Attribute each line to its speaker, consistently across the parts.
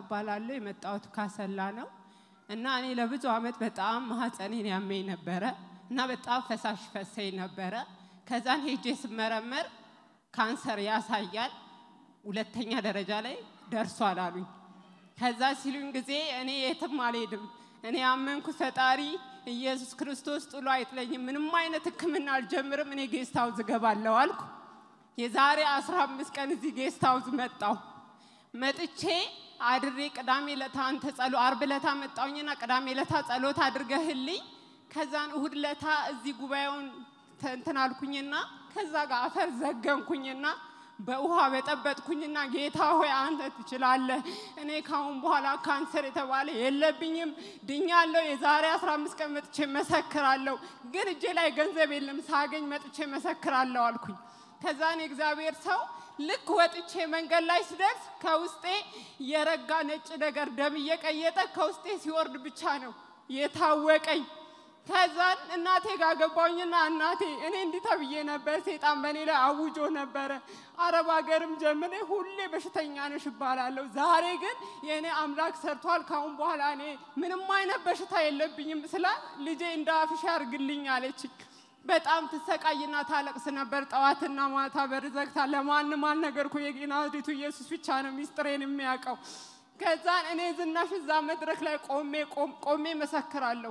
Speaker 1: እባላለሁ። የመጣሁት ካሰላ ነው እና እኔ ለብዙ ዓመት በጣም ማህፀኔን ያመኝ ነበረ እና በጣም ፈሳሽ ፈሰኝ ነበረ። ከዛን ሄጄ ስመረመር ካንሰር ያሳያል፣ ሁለተኛ ደረጃ ላይ ደርሷል አሉኝ። ከዛ ሲሉኝ ጊዜ እኔ የትም አልሄድም፣ እኔ ያመንኩ ፈጣሪ ኢየሱስ ክርስቶስ ጥሎ አይጥለኝም፣ ምንም አይነት ሕክምና አልጀምርም፣ እኔ ጌስት ሃውስ እገባለሁ አልኩ። የዛሬ 15 ቀን እዚህ ጌስት ሃውስ መጣሁ። መጥቼ አድሬ ቅዳሜ ለታ አንተ ጸሎ አርብ ለታ መጣሁኝና ቅዳሜ ለታ ጸሎት አድርገህልኝ ከዛን እሁድ ለታ እዚህ ጉባኤውን እንትን አልኩኝና ከዛ ጋር አፈር ዘገንኩኝና በውሃ በጠበጥኩኝና ጌታ ሆይ አንተ ትችላለህ፣ እኔ ካሁን በኋላ ካንሰር የተባለ የለብኝም፣ ድኛለሁ። የዛሬ 15 ቀን መጥቼ መሰክራለሁ፣ ግን እጄ ላይ ገንዘብ የለም፣ ሳገኝ መጥቼ መሰክራለሁ አልኩኝ። ከዛን የእግዚአብሔር ሰው ልክ ወጥቼ መንገድ ላይ ስደርስ ከውስጤ የረጋ ነጭ ነገር ደም እየቀየጠ ከውስጤ ሲወርድ ብቻ ነው የታወቀኝ። ከዛን እናቴ ጋር ገባሁኝና እናቴ እኔ እንዲህ ተብዬ ነበር፣ ሴጣን በእኔ ላይ አውጆ ነበረ። አረብ ሀገርም ጀምሬ ሁሌ በሽተኛ ነሽ እባላለሁ። ዛሬ ግን የእኔ አምላክ ሰርቷል። ካሁን በኋላ እኔ ምንም አይነት በሽታ የለብኝም ስላል ልጄ እንደ አፍሽ ያርግልኝ አለችኝ። በጣም ትሰቃይና ታለቅስ ነበር። ጠዋትና ማታ በር ዘግታ ለማንም አልነገርኩ። የናዝሬቱ ኢየሱስ ብቻ ነው ሚስጥሬን የሚያውቀው። ከዛን እኔ ዝናሽ እዛ መድረክ ላይ ቆሜ ቆሜ መሰክራለሁ።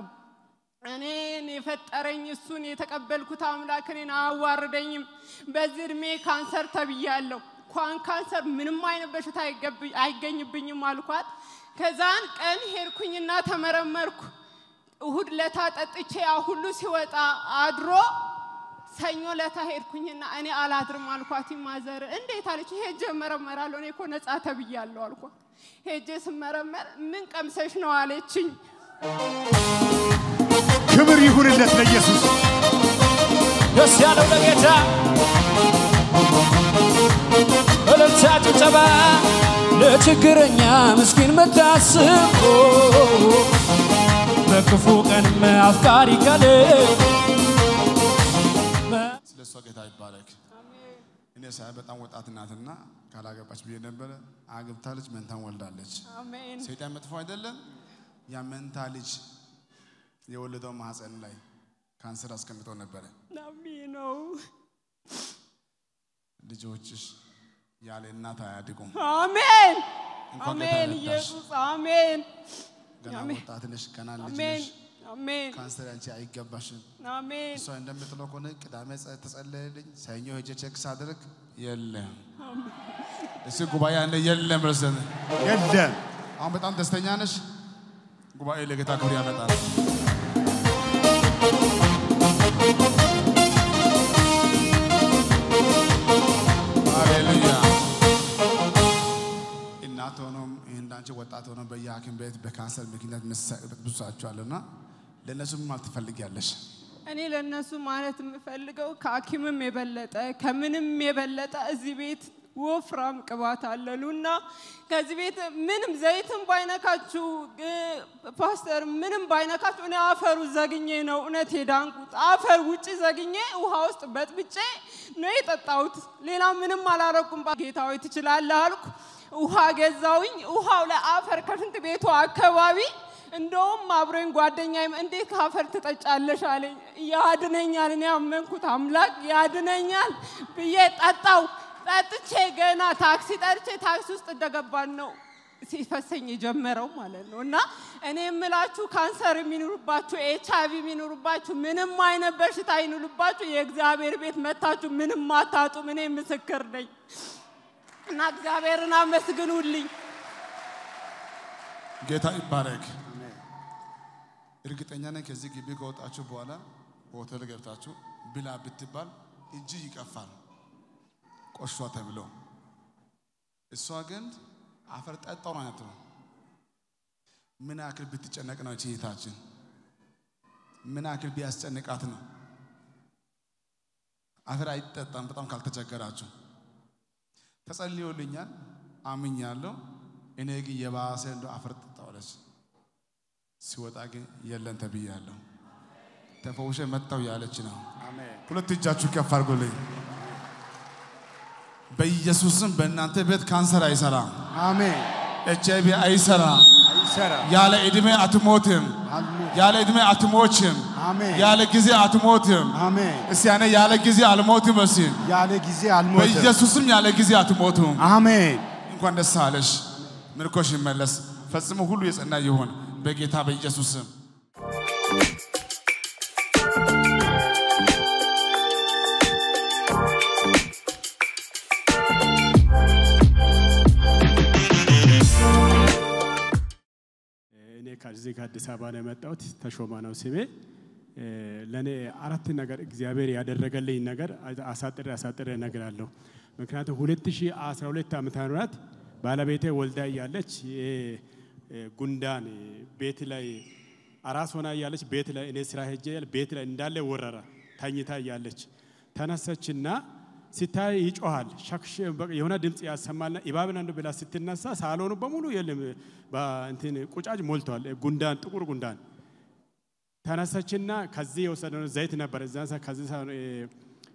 Speaker 1: እኔን የፈጠረኝ እሱን የተቀበልኩት አምላክ እኔን አያዋርደኝም። በዚህ እድሜ ካንሰር ተብያለሁ። ኳን ካንሰር ምንም አይነት በሽታ አይገኝብኝም አልኳት። ከዛን ቀን ሄድኩኝና ተመረመርኩ። እሁድ ለታ ጠጥቼ ያ ሁሉ ሲወጣ አድሮ ሰኞ ለታ ሄድኩኝና እኔ አላድርም አልኳት። ማዘር እንዴት አለች። ሄጄ እመረመራለሁ እኔ እኮ ነፃ ተብያለሁ አልኳት። ሄጄ ስመረመር ምን ቀምሰሽ ነው አለችኝ።
Speaker 2: ክብር ይሁንለት ለኢየሱስ።
Speaker 3: ደስ ያለው ለጌታ እልልታ ጭብጨባ ለችግረኛ ምስኪን መታስብ በክፉ ቀንም አፍቃሪ ካለ
Speaker 2: ስለ እሷ ጌታ ይባረክ። እኔ ሳይ በጣም ወጣት ናትና ካላገባች ብዬ ነበረ። አግብታለች፣ መንታን ወልዳለች።
Speaker 1: አሜን
Speaker 2: ሰይጣን መጥፎ አይደለም። ያ መንታ ልጅ የወለደው ማህፀን ላይ ካንሰር አስቀምጦ ነበረ።
Speaker 1: አሜን ነው።
Speaker 2: ልጆችሽ ያለ እናት አያድጉም።
Speaker 1: አሜን
Speaker 2: እንኳን
Speaker 1: አሜን
Speaker 2: ጌታ ረዳሽ።
Speaker 1: ኢየሱስ አሜን
Speaker 2: ገና
Speaker 1: አሜን።
Speaker 2: ወጣት ነሽ፣ ገና ልጅ
Speaker 1: አሜን
Speaker 2: ነሽ።
Speaker 1: አሜን
Speaker 2: ካንሰር አንቺ አይገባሽም።
Speaker 1: አሜን
Speaker 2: እሷ እንደምትለው ከሆነ ቅዳሜ ጸ- ተጸለየልኝ፣ ሰኞ ሄጄ ቼክ ሳደርግ የለም። እሱ ጉባኤ ያለ የለም ረሰን የለም። አሁን በጣም ደስተኛ ነሽ። ጉባኤ ለጌታ ክብር ያመጣል። ሃሌሉያ። እናት ሆኖም እንዳንቺ ወጣት ሆኖ በየሐኪም ቤት በካንሰር ምክንያት መሰቃየት ብዙ ሰዎችዋልና ለእነሱ ምን ማለት ትፈልጊያለሽ?
Speaker 1: እኔ ለእነሱ ማለት የምፈልገው ከሐኪምም የበለጠ ከምንም የበለጠ እዚህ ቤት ወፍራም ቅባት አለሉና ከዚህ ቤት ምንም ዘይትም ባይነካችሁ እ፣ ፓስተር ምንም ባይነካችሁ እኔ አፈሩ ዘግኜ ነው እውነት የዳንኩት። አፈር ውጭ ዘግኜ ውሃ ውስጥ በጥብጬ ነው የጠጣሁት። ሌላ ምንም አላረኩም። ጌታ ሆይ ትችላለህ አልኩ። ውሃ ገዛውኝ። ውሃው ላይ አፈር ከሽንት ቤቱ አካባቢ እንደውም አብሮኝ ጓደኛዬም እንዴት ካፈር ትጠጫለሽ አለኝ። ያድነኛል፣ እኔ ያመንኩት አምላክ ያድነኛል ብዬ ጠጣው። ጠጥቼ ገና ታክሲ ጠርቼ ታክሲ ውስጥ እንደገባን ነው ሲፈሰኝ የጀመረው ማለት ነው። እና እኔ የምላችሁ ካንሰር የሚኖሩባችሁ ኤች አይቪ የሚኖሩባችሁ ምንም አይነት በሽታ ይኑርባችሁ የእግዚአብሔር ቤት መታችሁ ምንም አታጡም። እኔ ምስክር ነኝ እና እግዚአብሔርን አመስግኑልኝ።
Speaker 2: ጌታ ይባረክ። እርግጠኛ ነኝ ከዚህ ግቢ ከወጣችሁ በኋላ ሆቴል ገብታችሁ ብላ ብትባል እጅ ይቀፋል ቆሿ ተብሎ፣ እሷ ግን አፈር ጠጣው ማለት ነው። ምን ያክል ብትጨነቅ ነው እቺ እህታችን? ምን ያክል ቢያስጨንቃት ነው? አፈር አይጠጣም በጣም ካልተቸገራችሁ። ተጸልዮልኛል፣ አምኛለሁ። እኔ ግን የባሰ እንደ አፈር ጠጣዋለች። ሲወጣ ግን የለን ተብያለሁ። ተፈውሼ መጣሁ ያለች ነው። ሁለት እጃችሁ ከፍ አድርጎልኝ። በኢየሱስም በእናንተ ቤት ካንሰር አይሰራም።
Speaker 4: አሜን
Speaker 2: ኤች አይ ቪ አይሰራም።
Speaker 4: አይሰራ
Speaker 2: ያለ ዕድሜ አትሞትም።
Speaker 4: አልሞት
Speaker 2: ያለ ዕድሜ አትሞችም።
Speaker 4: አሜን
Speaker 2: ያለ ጊዜ አትሞትም።
Speaker 4: አሜን
Speaker 2: እስቲ ያኔ ያለ ጊዜ አልሞትም። እስቲ
Speaker 4: ያለ ጊዜ አልሞትም
Speaker 2: በኢየሱስም ያለ ጊዜ አትሞቱም።
Speaker 4: አሜን
Speaker 2: እንኳን ደስ አለሽ። ምርኮሽ ይመለስ። ፈጽሞ ሁሉ የጸና ይሁን በጌታ በኢየሱስ ስም።
Speaker 5: እኔ ከዚህ ከአዲስ አበባ ነው የመጣሁት። ተሾማ ነው ስሜ። ለእኔ አራት ነገር እግዚአብሔር ያደረገልኝ ነገር አሳጥሬ አሳጥሬ እነግራለሁ። ምክንያቱም 2012 ዓመተ ምህረት ባለቤቴ ወልዳ እያለች ይሄ ጉንዳን ቤት ላይ አራስ ሆና እያለች ቤት ላይ እኔ ስራ ሄጄ ቤት ላይ እንዳለ ወረራ ተኝታ እያለች ተነሰችና ሲታይ ይጮሃል ሸክሽ በቃ የሆነ ድምፅ ያሰማልና እባብን አንዱ ብላ ስትነሳ ሳሎኑ በሙሉ የለም በእንትን ቁጫጭ ሞልቷል። ጉንዳን ጥቁር ጉንዳን ተነሰችና ከዚህ የወሰደው ዘይት ነበር እዛ ሰ- ከዚህ ሰ- እ-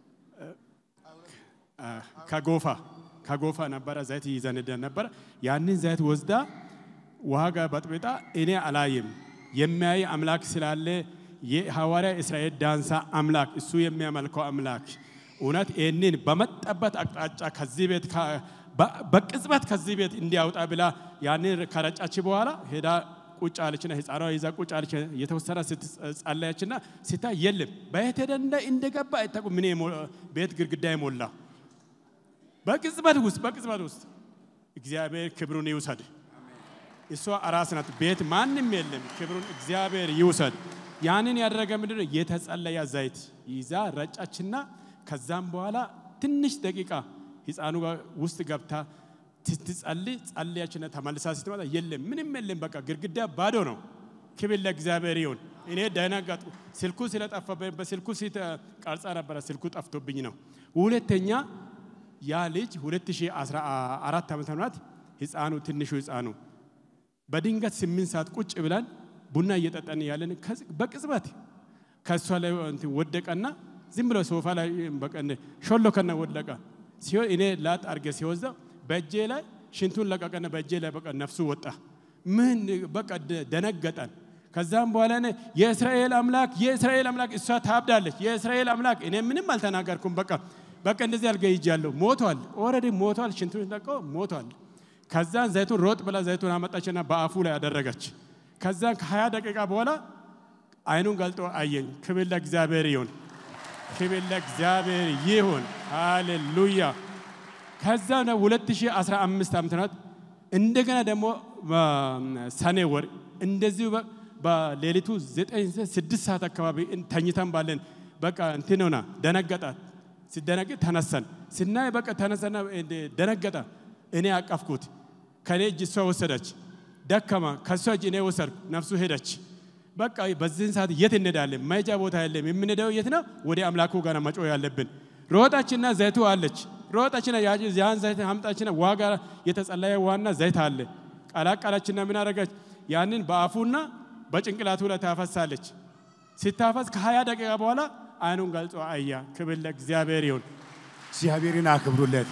Speaker 5: እ- ከጎፋ ከጎፋ ነበረ ዘይት ይዘን ሄደን ነበረ። ያንን ዘይት ወስዳ ውሃ ጋር በጥብጣ እኔ አላይም የሚያይ አምላክ ስላለ የሐዋርያ እስራኤል ዳንሳ አምላክ እሱ የሚያመልከው አምላክ እውነት ይህንን በመጠበት አቅጣጫ ከዚህ ቤት ከ- በ- በቅጽበት ከዚህ ቤት እንዲያውጣ ብላ ያንን ከረጫች በኋላ ሄዳ ቁጭ አለችና ህፃኗ ይዛ ቁጭ አለች። የተወሰነ ስትጸለያችና ሲታይ የለም በየት ሄደ እንደ- እንደገባ አይታቁ ምን የሞ- ቤት ግድግዳ የሞላ በቅጽበት ውስጥ በቅጽበት ውስጥ እግዚአብሔር ክብሩን ይውሰድ። እሷ አራስ ናት። ቤት ማንም የለም። ክብሩን እግዚአብሔር ይውሰድ። ያንን ያደረገ ምንድን ነው? የተጸለየ ዘይት ይዛ ረጫችና ከዛም በኋላ ትንሽ ደቂቃ ህፃኑ ጋር ውስጥ ገብታ ስትጸልይ ጸልያችና ተመልሳ ስትመጣ የለም፣ ምንም የለም። በቃ ግድግዳ ባዶ ነው። ክብር ለእግዚአብሔር ይሁን። እኔ ደነገጥኩ። ስልኩ ስለጠፋብኝ በስልኩ ቀርጻ ነበረ፣ ስልኩ ጠፍቶብኝ ነው። ሁለተኛ ያ ልጅ 2014 ዓመተ ምህረት ህፃኑ ትንሹ ህፃኑ በድንገት ስምንት ሰዓት ቁጭ ብለን ቡና እየጠጣን ያለን በቅጽበት ከእሷ ላይ እንትን ወደቀና ዝም ብሎ ሶፋ ላይ በቃ እንደ ሾሎከና ወደቀ። ሲሆን እኔ ላጥ አድርጌ ሲወስደው በእጄ ላይ ሽንቱን ለቀቀና በእጄ ላይ በቃ ነፍሱ ወጣ። ምን በቃ ደ- ደነገጠን። ከዛም በኋላ እኔ የእስራኤል አምላክ የእስራኤል አምላክ እሷ ታብዳለች። የእስራኤል አምላክ እኔ ምንም አልተናገርኩም። በቃ በቃ እንደዚህ አልገ ይጃለሁ። ሞቷል፣ ኦልሬዲ ሞቷል። ሽንቱን ለቀው ሞቷል። ከዛን ዘይቱን ሮጥ ብላ ዘይቱን አመጣችና በአፉ ላይ አደረገች። ከዛን ከሀያ ደቂቃ በኋላ አይኑን ገልጦ አየኝ። ክብር ለእግዚአብሔር ይሁን፣ ክብር ለእግዚአብሔር ይሁን። ሃሌሉያ። ከዛ ነው 2015 ዓመተ ምህረት እንደገና ደግሞ ሰኔ ወር እንደዚሁ በ- በሌሊቱ ዘጠኝ ስድስት ሰዓት አካባቢ ተኝተን ባለን በቃ እንትን ሆና ደነገጣት። ሲደነግጥ ተነሰን ስናይ በቃ ተነሰና እንደ ደነገጠ። እኔ አቀፍኩት። ከኔ እጅ እሷ ወሰደች። ደከማ። ከእሷ እጅ እኔ ወሰድኩ። ነፍሱ ሄደች። በቃ በዚህን ሰዓት የት እንሄዳለን? መሄጃ ቦታ የለም። የምንሄደው የት ነው? ወደ አምላኩ ጋር መጮ ያለብን። ሮጣችና ዘይቱ አለች። ሮጣችና ያ- ያን ዘይት አምጣችና ዋጋ የተጸለየ ዋና ዘይት አለ። ቀላቀላችና ምን አደረገች? ያንን በአፉና በጭንቅላቱ ላይ ታፈሳለች። ሲታፈስ ከሀያ ደቂቃ በኋላ አይኑን ገልጾ አያ። ክብር ለእግዚአብሔር ይሁን።
Speaker 4: እግዚአብሔርን አክብሩለት።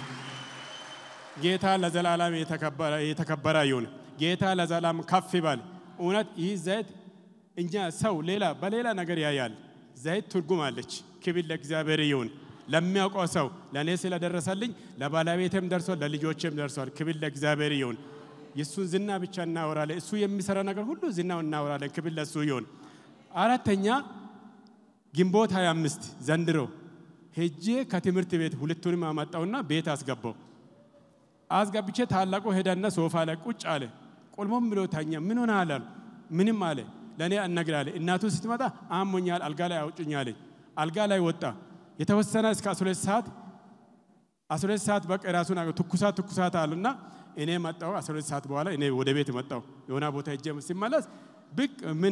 Speaker 5: ጌታ ለዘላለም የተከበረ የተከበረ ይሁን። ጌታ ለዘላለም ከፍ ይበል። እውነት ይህ ዘይት እኛ ሰው ሌላ በሌላ ነገር ያያል። ዘይት ትርጉም አለች። ክብር ለእግዚአብሔር ይሁን። ለሚያውቀው ሰው ለእኔ ስለደረሰልኝ ለባለቤቴም ደርሷል፣ ለልጆቼም ደርሷል። ክብር ለእግዚአብሔር ይሁን። የእሱን ዝና ብቻ እናወራለን። እሱ የሚሰራ ነገር ሁሉ ዝናው እናወራለን። ክብር ለእሱ ይሁን። አራተኛ ግንቦት 25 ዘንድሮ ሄጄ ከትምህርት ቤት ሁለቱንም አመጣውና ቤት አስገባው። አስገብቼ ታላቁ ሄደና ሶፋ ላይ ቁጭ አለ። ቆልሞም ብሎ ተኛ። ምን ሆነ አለ። ምንም አለ። ለእኔ እነግራለ። እናቱ ስትመጣ አሞኛል፣ አልጋ ላይ አውጭኝ አለኝ። አልጋ ላይ ወጣ። የተወሰነ እስከ 12 ሰዓት 12 ሰዓት በቃ ራሱን አገ- ትኩሳት ትኩሳት አሉና እኔ መጣው። 12 ሰዓት በኋላ እኔ ወደ ቤት መጣው። የሆነ ቦታ ሄጄ ሲመለስ ብቅ ምን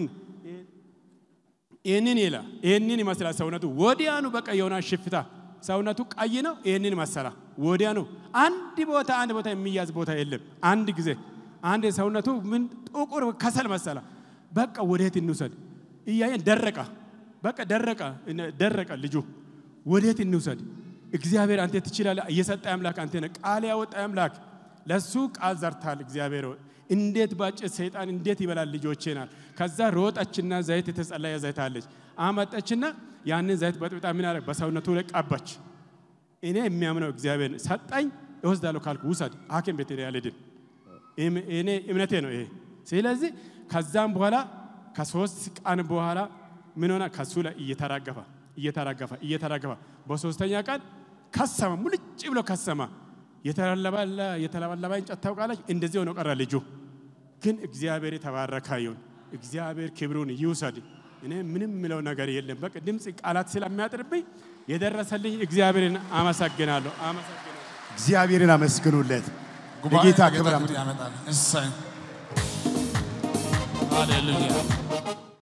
Speaker 5: ይህንን ይላ ይህንን ይመስላል ሰውነቱ። ወዲያኑ በቃ የሆነ ሽፍታ ሰውነቱ ቀይ ነው። ይህንን መሰላ ወዲያኑ አንድ ቦታ አንድ ቦታ የሚያዝ ቦታ የለም። አንድ ጊዜ አንድ ሰውነቱ ምን ጥቁር ከሰል መሰላ። በቃ ወዴት እንውሰድ እያየን ደረቀ። በቃ ደረቀ ደረቀ ልጁ ወዴት እንውሰድ? እግዚአብሔር አንተ ትችላለህ። እየሰጠ አምላክ አንተ ነህ። ቃል ያወጣ አምላክ ለሱ ቃል ዘርታል። እግዚአብሔር ሆይ እንዴት ባጭት ሰይጣን እንዴት ይበላል ልጆቼናል። ከዛ ሮጠችና ዘይት የተጸለየ ዘይት አለች አመጠችና ያንን ዘይት በጥብጣ ምን አለ በሰውነቱ ላይ ቀባች። እኔ የሚያምነው እግዚአብሔር ሰጠኝ እወስዳለሁ ካልኩ ውሰድ፣ ሐኪም ቤት ሄደህ አልሄድም። እም- እኔ እምነቴ ነው ይሄ። ስለዚህ ከዛም በኋላ ከሶስት ቀን በኋላ ምን ሆነ? ከሱ ላይ እየተራገፈ እየተራገፈ እየተራገፈ በሶስተኛ ቀን ከሰማ፣ ሙልጭ ብሎ ከሰማ። የተለበለ የተለበለበ እንጨት ታውቃለች። እንደዚህ ሆኖ ቀረ ልጁ። ግን እግዚአብሔር የተባረከ ይሁን። እግዚአብሔር ክብሩን ይውሰድ። እኔ ምንም ምለው ነገር የለም። በቃ ድምፅ ቃላት ስለሚያጥርብኝ የደረሰልኝ እግዚአብሔርን አመሰግናለሁ አመሰግናለሁ።
Speaker 4: እግዚአብሔርን አመስግኑለት።
Speaker 2: ጉባኤ
Speaker 4: ለጌታ
Speaker 2: ለጌታ
Speaker 4: ክብር
Speaker 2: ክብር ያመጣል። እሰይ
Speaker 3: ሃሌሉያ